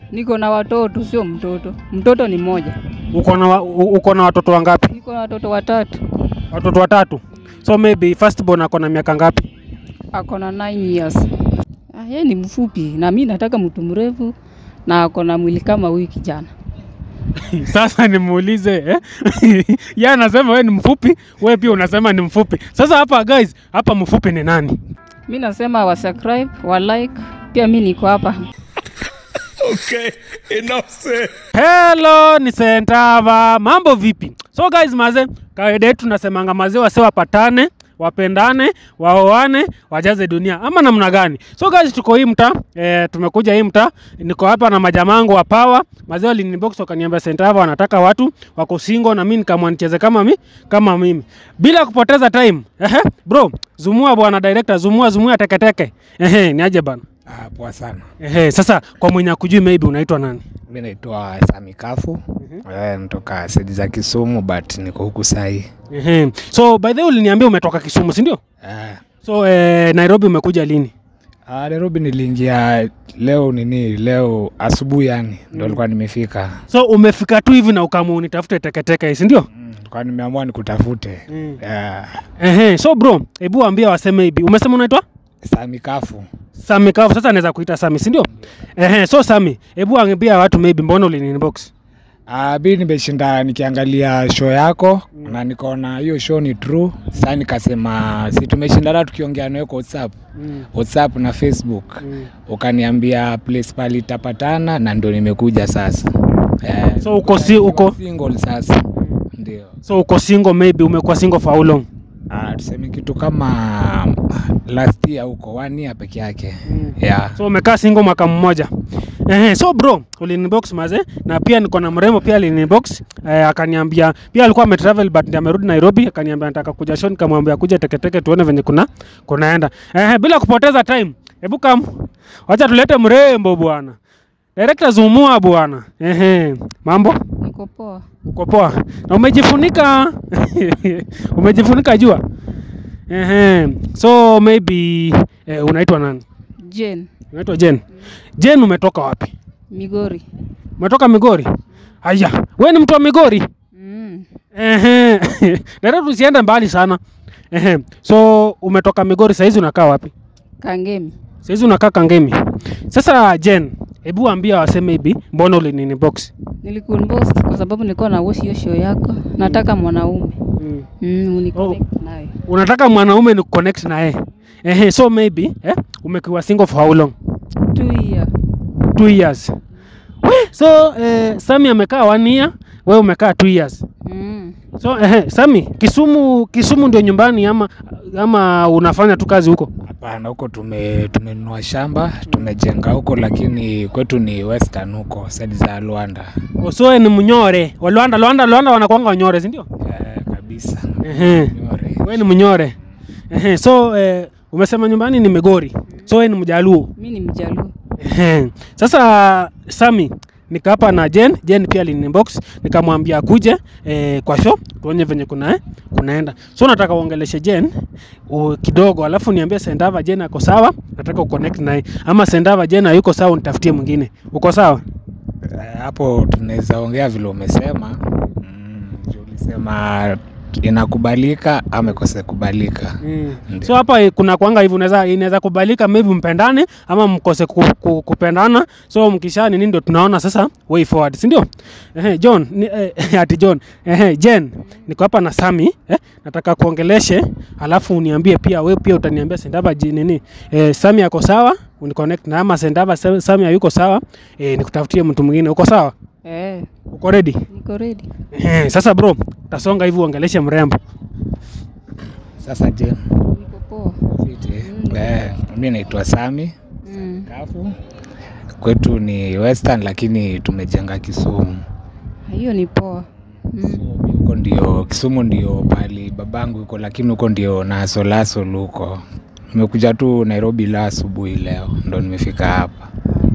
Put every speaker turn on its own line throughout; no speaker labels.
Niko na watoto, sio mtoto. Mtoto ni mmoja.
Uko na wa- u- uko na watoto wangapi?
Niko na watoto watatu.
Watoto watatu. So maybe first born ako na miaka ngapi?
Ako na 9 years. Ah, yeye ni mfupi na mimi nataka mtu mrefu na ako na mwili kama huyu kijana.
Sasa nimuulize eh? Yeye anasema wewe ni mfupi, wewe pia unasema ni mfupi. Sasa hapa guys, hapa mfupi ni nani?
Mimi nasema wa subscribe, wa like. Pia mimi niko hapa.
Hello, ni Sentava. Mambo vipi? So guys, maze, kawaida yetu tunasemanga mazee wase wapatane, wapendane, waoane, wajaze dunia ama namna gani? So guys, tuko hii mtaa e, tumekuja hii mtaa, niko hapa na majamangu wa power. Mazee walinibox wakaniambia Sentava wanataka watu wako single na mimi nikamwa nicheze kama mi, kama mimi. Bila kupoteza time. Ehe, bro, zumua bwana director, zumua zumua teketeke. Ehe, niaje bana?
Ah, poa sana.
Ehe, sasa kwa mwenye akujui maybe unaitwa nani?
Mi naitwa Sami Kafu. Eh, natoka sedi za Kisumu but niko huku sahi.
Ehe. So by the way uliniambia umetoka Kisumu, si ndio?
Eh,
So eh, Nairobi umekuja lini?
ah, Nairobi niliingia leo nini leo asubuhi yani ndo nilikuwa nimefika.
So umefika tu hivi na ukaamua unitafute teketeke, si ndio?
Mm, Nilikuwa nimeamua nikutafute.
Mm.
Eh,
Ehe. So bro, hebu waambie waseme hivi. Umesema unaitwa
Sami Kafu.
Sami Kafu. Sasa naweza kuita Sami, si ndio? Ehe. So Sami, hebu ambia watu maybe mbona uliniinbox?
Ah, bi nimeshinda nikiangalia show yako na nikaona hiyo show ni true. Sasa nikasema si tumeshindana tukiongea nawe kwa WhatsApp.
Mm.
WhatsApp na Facebook.
Mm.
Ukaniambia place pali tapatana na ndo nimekuja sasa. Eh,
So uko si uko
single sasa ndio
so uko single maybe umekuwa single for how long?
Ah, tuseme kitu kama last year huko one year peke yake
Mm.
yeah.
So umekaa single mwaka mmoja. Ehe, so bro, ulinibox maze na pia niko na mrembo pia alinibox eh, akaniambia pia alikuwa ametravel but ndiye amerudi Nairobi akaniambia nataka kuja show nikamwambia kuja teketeke tuone venye kuna kunaenda. Ehe, bila kupoteza time. Hebu kam. Wacha tulete mrembo bwana. Director Zumua bwana. Ehe, mambo?
Niko poa.
Uko poa. Na umejifunika umejifunika jua. Ehe. So maybe eh, unaitwa nani?
Jane,
Unaitwa Jen. Jen umetoka wapi?
Migori.
Umetoka Migori? Aya, wewe ni mtu wa Migori?
Mm.
Ehe. Dada tusiende mbali sana. Ehe. So umetoka Migori saizi unakaa wapi?
Kangemi.
Saizi unakaa Kangemi. Sasa Jen, hebu ambia waseme hivi, mbona ulinini box?
Nilikunbox kwa sababu nilikuwa na watch hiyo show yako. Nataka mwanaume.
Mm.
Mm, uniconnect naye.
Unataka mwanaume ni connect na yeye. Ehe, so maybe eh, umekuwa single for how long?
Two year.
Two years. We, so eh, Sami amekaa one year, wewe umekaa two years.
Mm.
So ehe, Sami, Kisumu Kisumu ndio nyumbani ama ama unafanya tu kazi huko?
Hapana, huko tume tumenunua shamba tumejenga huko, lakini kwetu ni western huko side za Luanda.
Usoe ni mnyore. Wa Luanda Luanda Luanda wanakuanga wanyore, si ndio?
Eh, kabisa
Ehe.
Nyore.
Wewe ni mnyore. Ehe, so eh, umesema nyumbani ni Migori. So wewe ni Mjaluo.
Mimi ni Mjaluo.
Ehe. Sasa Sami nika hapa na Jen, Jen pia alinibox nikamwambia akuje eh, kwa show tuone venye kuna eh, kunaenda. So nataka uongeleshe Jen u, kidogo alafu niambie Sendava Jen ako sawa, nataka uconnect naye. Ama Sendava Jen hayuko sawa unitafutie mwingine. Uko sawa?
Eh, hapo tunaweza ongea vile umesema mm, juu ulisema inakubalika ama ikose kubalika Ndio.
So hapa eh, kuna kwanga hivi unaweza inaweza kubalika maybe mpendane ama mkose ku, ku, kupendana. So mkisha nini ndio tunaona sasa way forward, si ndio? Ehe, John ni, eh, ati John. Ehe, Jen, niko hapa na Sami eh, nataka kuongeleshe, alafu uniambie pia wewe pia utaniambia Sendava ji nini eh, Sami ako sawa uniconnect na ama Sendava Sa- Sami hayuko sawa eh, nikutafutie mtu mwingine. Uko sawa?
Eh,
Uko ready?
niko ready.
Ehe, sasa bro, tasonga hivi uongeleshe mrembo.
sasa je
Niko poa.
fiti eh, mi naitwa Sami
Mm.
Kafu kwetu ni western lakini tumejenga Kisumu
Hiyo ni poa. Mm.
So, huko ndio Kisumu ndio pali babangu yuko, lakini huko ndio nasolasol huko. Nimekuja tu Nairobi la asubuhi leo ndo nimefika hapa.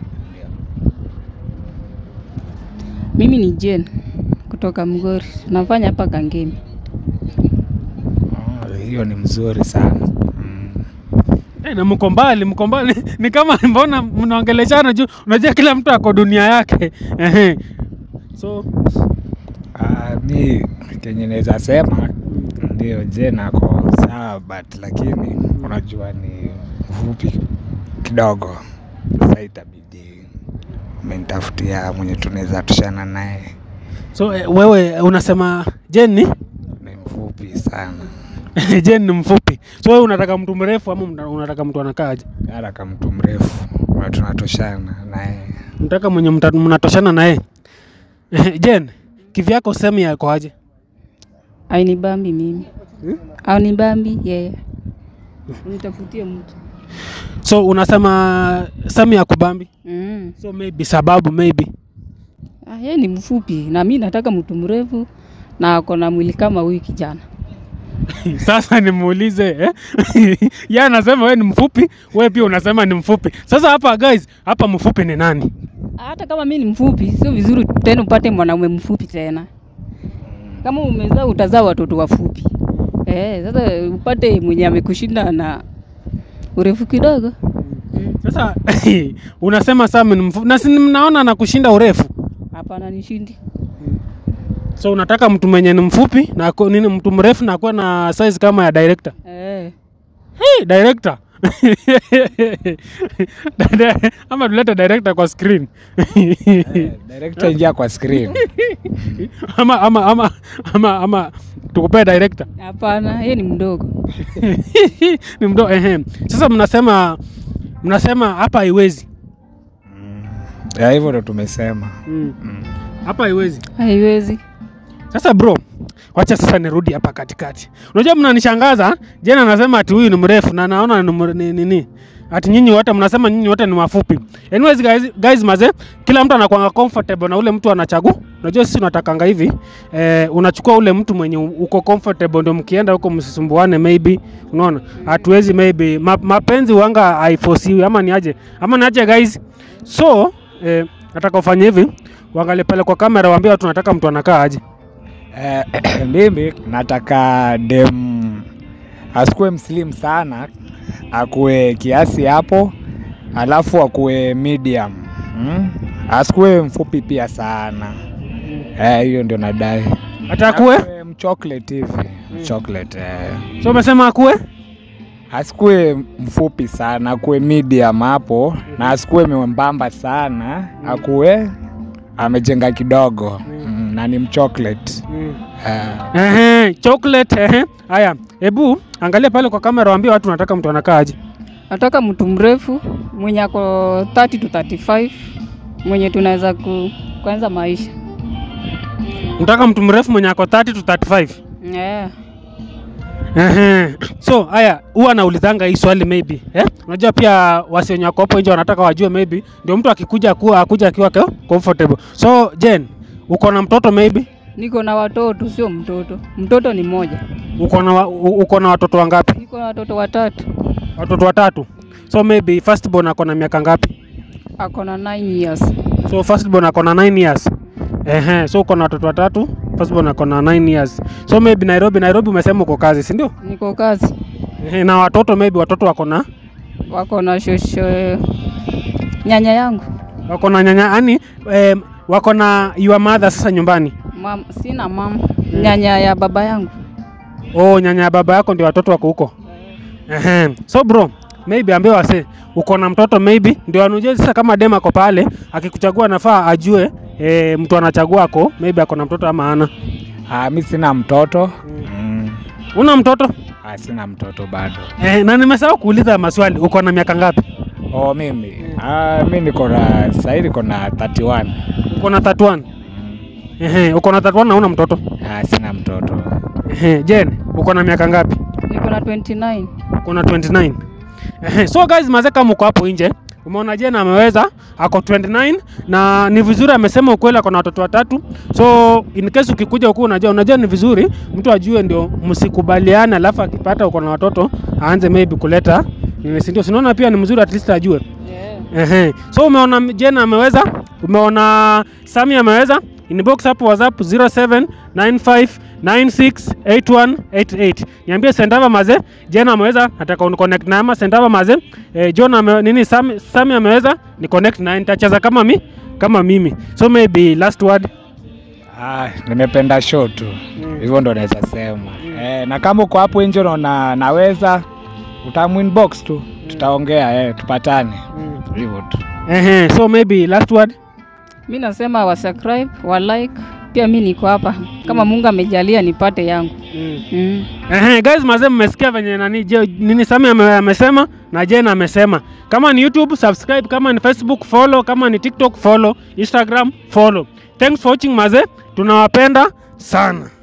Mimi ni Jane kutoka Mgori. Nafanya hapa Kangemi.
Oh, Hiyo ni mzuri sana mm.
Eh, na mko mbali, mko mbali. Ni kama mbona mnaongeleshana juu unajua kila mtu ako dunia yake. Ehe. So
Ah, mi kenye naweza sema ndio je nako sawa but lakini unajua ni mfupi kidogo sasa itabidi umenitafutia mwenye tunaweza tushana naye
so eh, wewe unasema Jen ni
ni mfupi sana
Jen ni mfupi. So wewe unataka mtu mrefu ama mna- unataka mtu anakaaje?
haraka mtu mrefu na tunatoshana naye
Unataka mwenye mta- mnatoshana naye. Eh, Jen, kivyako sehemu yako aje?
Ainibambi mimi. Aunibambi yeye. Nitafutie mtu.
So unasema sehemu ya kubambi.
Mm.
So maybe sababu maybe.
Ah, yeye ni mfupi na mi nataka mtu mrefu na ako na mwili kama huyu kijana.
Sasa nimuulize eh? Yeye anasema wewe ni mfupi, wewe pia unasema ni mfupi. Sasa hapa guys, hapa mfupi ni nani?
Hata kama mi ni mfupi, sio vizuri tena upate mwanaume mfupi tena. Kama umezaa utazaa watoto wafupi. Eh, sasa upate mwenye amekushinda na urefu kidogo.
Sasa unasema Sam ni mfupi na si mnaona na kushinda urefu.
Hapana, nishindi.
So unataka mtu mwenye ni mfupi na ako- nini mtu mrefu na akuwe na size kama ya director.
Eh.
Hey, director. Dada- ama tulete director kwa screen.
director ingia kwa screen
ama ama ama ama ama tukupee director.
Hapana, yeye ni mdogo.
ni mdo ehe. Sasa mnasema mnasema hapa haiwezi.
ya hivyo ndo tumesema
Mm.
mm.
Hapa haiwezi.
Haiwezi.
Sasa bro, wacha sasa nirudi hapa katikati. Unajua mnanishangaza, Jena anasema ati huyu ni mrefu na naona ni mre- ni nini? Ati nyinyi wote mnasema nyinyi wote ni wafupi. Anyways guys, guys maze, kila mtu anakuanga comfortable na ule mtu anachagua. Unajua sisi tunatakanga hivi, eh, unachukua ule mtu mwenye u- uko comfortable ndio mkienda huko msisumbuane maybe. Unaona? Hatuwezi maybe ma, mapenzi wanga haifosiwi ama ni aje? Ama ni aje guys? So, eh, nataka ufanye hivi, uangalie pale kwa kamera waambie watu nataka mtu anakaa aje.
Eh, mimi nataka dem asikuwe mslim sana akuwe kiasi hapo alafu akuwe medium mm? asikuwe mfupi pia sana Eh, hiyo ndio nadai
Atakuwe?
Akuwe mchocolate hivi chocolate eh.
So umesema akuwe?
asikuwe mfupi sana akuwe medium hapo na asikuwe mwembamba sana akuwe amejenga kidogo mm, na ni mchocolate eh.
Ehe, chocolate ehe. Haya, hebu angalia pale kwa kamera waambie watu nataka mtu anakaa aje.
Nataka mtu mrefu mwenye ako 30 to 35 mwenye tunaweza ku, kuanza maisha.
Nataka mtu mrefu mwenye ako 30 to 35.
Yeah.
Ehe. So haya, huwa naulizanga hii swali maybe. Eh? Unajua pia wasi wenye wako hapo nje wanataka wajue maybe ndio mtu akikuja kuwa akuja akiwa ko- comfortable. So Jen, uko na mtoto maybe?
Niko na watoto, sio mtoto. Mtoto ni mmoja.
Uko na wa- u- uko na watoto wangapi?
Niko na watoto watatu.
Watoto watatu. So maybe first born ako na miaka ngapi?
Ako na 9 years.
So first born ako na 9 years. Ehe, so uko na watoto watatu, first born ako na 9 years. So maybe Nairobi, Nairobi umesema uko kazi, si ndio?
Niko kazi.
Ehe, na watoto maybe watoto wako na
Wako na shosho nyanya yangu.
wako na nyanya yani eh, wako na your mother sasa nyumbani.
Mam, sina mama. Nyanya ya baba yangu.
Oh, nyanya ya baba yako ndio watoto wako huko. Ehe. So bro, maybe ambie wase uko na mtoto maybe ndio anujue sasa kama dem ako pale akikuchagua nafaa ajue eh, mtu anachagua ako maybe ako na mtoto ama ana.
Ah, mi sina mtoto mm.
Una mtoto?
Ah, sina mtoto bado.
Eh, na nimesahau kuuliza maswali. Uko na miaka ngapi?
Oh, mimi ah, mi niko na sahii niko na 31
Uko na 31.
mm.
Ehe, uko na 31 na una mtoto.
Ah, sina mtoto
Ehe, Jen, uko na miaka ngapi?
Niko na 29.
Uko na 29. Ehe, so guys, mazee kama uko hapo nje, umeona Jen ameweza ako 29 na ni vizuri amesema ukweli ako na watoto watatu. So in case ukikuja huku unajua unajua ni vizuri mtu ajue ndio msikubaliane, alafu akipata uko na watoto aanze maybe kuleta nini, si ndio? Sinaona pia ni mzuri at least ajue.
Yeah.
Ehe. So umeona Jen ameweza, umeona Sami ameweza, inbox hapo whatsapp 0795968188 niambie sendava maze jena ameweza nataka uniconnect na ama sendava maze eh, john ame, nini sami, sami ameweza ni connect na nitacheza kama mi kama mimi so maybe last word
Ah, nimependa show tu hivyo ndo naweza sema eh, na kama uko hapo nje unaona naweza utaminbox tu tutaongea eh, tupatane hivyo tu
Ehe, so maybe last word
mi nasema wa subscribe wa like pia mi niko hapa kama mungu amejalia nipate yangu mm.
Ehe, guys mazee mmesikia venye nani je, nini Sami ame- amesema na Jane amesema. Kama ni YouTube subscribe, kama ni Facebook follow, kama ni TikTok follow, Instagram follow. Thanks for watching mazee, tunawapenda sana.